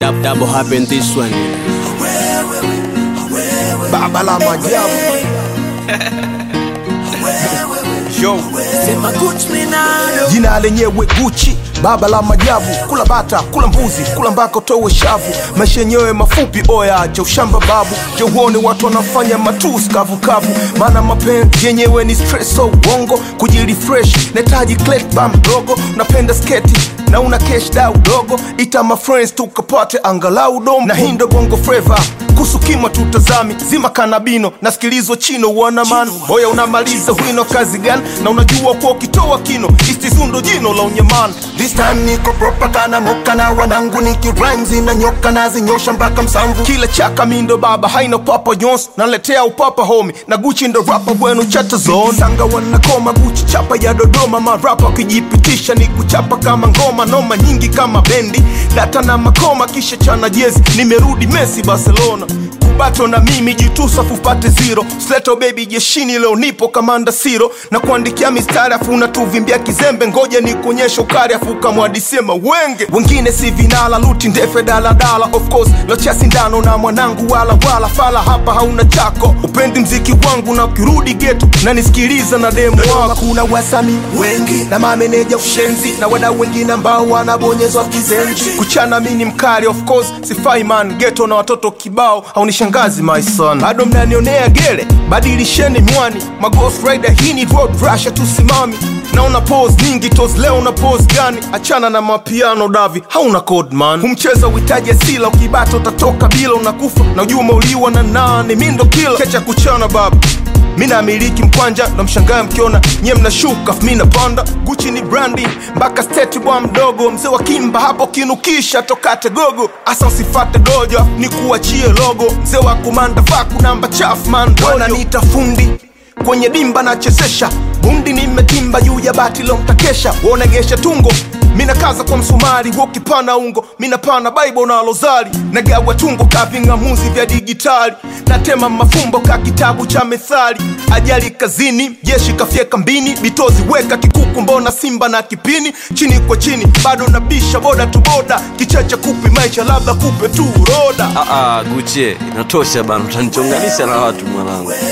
Dab, double happen this one. baba la majabu Yo. jina lenyewe guchi baba la majabu kula bata kula mbuzi kula mbako towe shavu maisha yenyewe mafupi oya cha ushamba babu je uone watu wanafanya matus kavukavu maana mapenzi yenyewe ni stress so uongo kujirefresh nahitaji bam dogo napenda sketi na una cash dau dogo ita my friends tukapate angalau dom na hindo bongo flava kusukima tutazami zima kanabino nasikilizwa chino wanaman boya unamaliza wino kazi gani na unajua kuwa ukitoa kino istizundo jino la unyaman This time niko proper kana moka na wanangu niki rhymes na nyoka na zinyosha mpaka msamvu kila chaka mindo baba haina papa nyos naletea upapa homi na guchi ndo rapa bwenu chata zone sanga wanakoma guchi chapa ya dodoma marapa wakijipitisha ni kuchapa kama ngoma noma nyingi kama bendi data na makoma kisha chana jezi nimerudi messi barcelona kubato na mimi jitusafu upate zero sleto baby jeshini leo nipo kamanda siro na kuandikia mistari afu unatuvimbia kizembe ngoja ni kuonyesha ukari afu ukamwadisema wenge wengine si vinala luti ndefe daladala of course locha sindano na mwanangu wala wala fala hapa hauna chako upendi mziki wangu na ukirudi geto na nisikiliza na demu wako kuna wasami wengi na mameneja ushenzi na wadau wengine ambao wanabonyezwa kizenji kuchana mini mkali of course sifai man geto na watoto kibao haunishangazi my son bado mnanionea gele badilisheni mwani maghost rider hii ni road rusha tusimami naona pose nyingi tos leo na pose gani achana na mapiano davi hauna code man humcheza uhitaji asila ukibata utatoka bila unakufa na ujua umeuliwa na nane mindo kila kecha kuchana baba mi namiliki mkwanja na mshangaa mkiona nyie mnashuka mi napanda guchi ni brandi mpaka steti bwa mdogo mzee wa kimba hapo kinukisha tokate gogo asa usifate dojo ni kuachie logo mzee wa kumanda vaku namba chafu man wananiita fundi kwenye dimba nachezesha bundi nimetimba juu ya bati lo mtakesha wonegesha tungo mina kaza kwa msumari wokipana ungo minapana baibo na lozari nagawa tungo ka ving'amuzi vya digitali natema mafumbo ka kitabu cha methali ajali kazini jeshi kafyeka mbini bitozi weka kikuku mbona simba na kipini chini kwa chini bado nabisha boda tu boda kicheche kupi maisha labda kupe tu roda Ah, ah, Gucci, inatosha bana, utanichonganisha na watu mwanangu.